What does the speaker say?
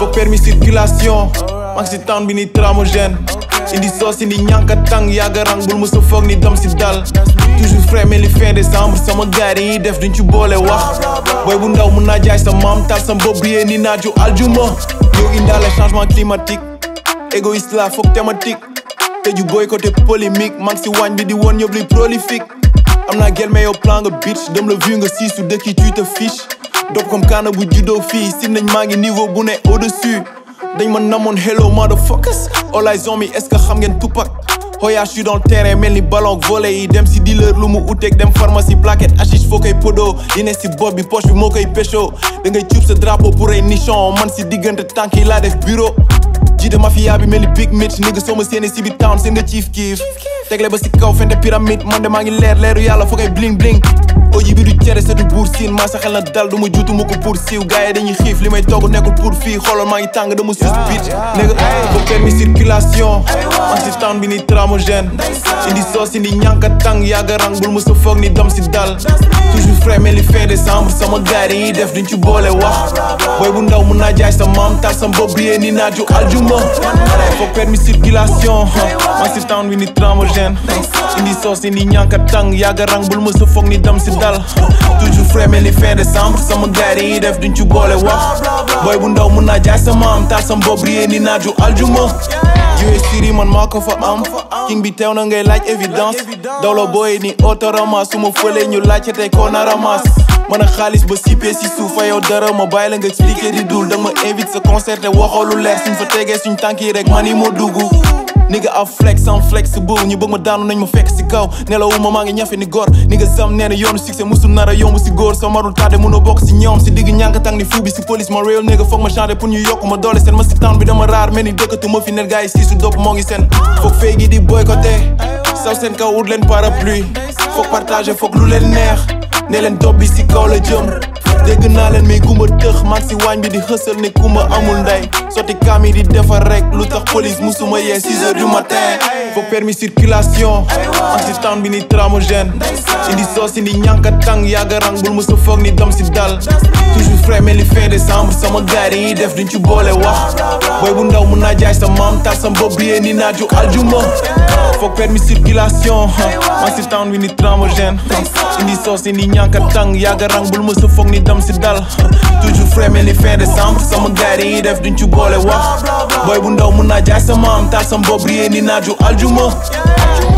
faut permis circulation maa ngi si town bi ni tramogène indi soos indi ñànka tàng yàgga rang bul mësa foog ni dam si dal toujours frais mel ni fin décembre sama gars yi dañuy def duñ ci boole wax booy bu ndaw mun naa jaay sa maam tal sa bopp bi ni naaju aljuma yow indaale changement climatique égoïste la foog thématique tëju boycotté polémique maa ngi si waañ bi di woon ñëpp luy prolifique am naa gel mais yow plan nga bitch dem la vu nga siisu dëkk yi tu te fiche dop comme kaana bu juddoo fii si nañ maa ngi niveau bu ne au dessus dañ ma namoon hello motherfuckers all eyes on me est-ce que xam ngeen Tupac Hoya je suis dans le terrain mel ni ballon volé yi dem si dealer lu mu uteeg dem pharmacie plaquette hashish foo koy podo li ne si bopp bi poche bi moo koy pécho da ngay cuub sa drapeau pour ay nichon man si diggante tànk yi laa def bureau jiite mafia bi mel ni big mitch nigga soo ma séenee si biir town seen nga chief kiif tegle ba si kaw fente pyramide man de maa ngi leer leeru yàlla foo koy bling bling oji bi du cere sa du buur siin maa sa xel na dal du ma juutu ma ko pour siiw gars yi dañuy xiif li may togg nekkul pour fii xoolal maa ngi tàng dama sus bitch nigga faut permis circulation man si town bi ni tramogène indi soos indi ñànka tàng yàgga rang bul ma sa foog ni dam si dal toujours frais mel ni fin décembre sama gars yi dañuy def duñ ci boole wax booy bu ndaw mun naa jaay sa maam tal sa bopp bi ni naaju aljuma faut permis circulation man si town bi ni tramogène indi soos indi ñànka tàng yàgga rang bul ma sa foog ni dam si dal toujours frais mel ni fin décembre sama gars yi def duñ ci boole wax booy bu ndaw mun naa jaay sa maam tal sa bopp bi ni naaju aljuma jiwe siri man maa ko fa am king bi teew na ngay laaj évidence dawlo booy ni autorama su ma fëlee ñu laajte tey koo na ramas man a xaalis ba sipee si suuf fa yow dara ma bàyyi la nga expliqué di dul danga ma invite sa concert te waxoo lu leer suñ fa tegee suñ tànk yi rek man yi moo dugg nigga am flex am flexible ñu bëgg ma daanu nañ ma fekk si kaw nelawuma maa ngi ñafe ni góor nigga sam nee na yoonu succès musul nar a yomb si góor sa marul tardé mënoo bokk si ñoom si digg ñànk tàng ni fuu bi si police ma real nigga foog ma changé pour ñu yokk ma doole seen ma si town bi dama raar mel ni dëkkatu ma fi net gars yi sii su dopp moo ngi seen foog fay gi di boycotté saw seen kaw wut leen parapluie foog partagé foog lu leen neex ne leen dob bi si kaw la jëm dégg naa leen mais gumba tëx mag si waañ bi di xësal ne kumba amul ndey sotti kaam yi di defar rek lu tax police musuma yee 6 heures du matin faut permis circulation man si town bi ni tramogène indi soos indi ñànka tàng yàgga rang bul mësa foog ni dam si dal toujours frais mel ni fin décembre sama gars yi def duñ ci boole wax booy bu ndaw mun naa jaay sa maam tal sa bopp bi ni naaju aljuma faut permis circulation man si town bi ni tramogène indi soos indi ñànka tàng yàgga rang bul mësa foog ni dam si dal toujours frais mel ni fin décembre sama gars yi def duñ ci boole wax booy bu ndaw mun naa jaay sa maam tal sa bopp bi ni naaju aljuma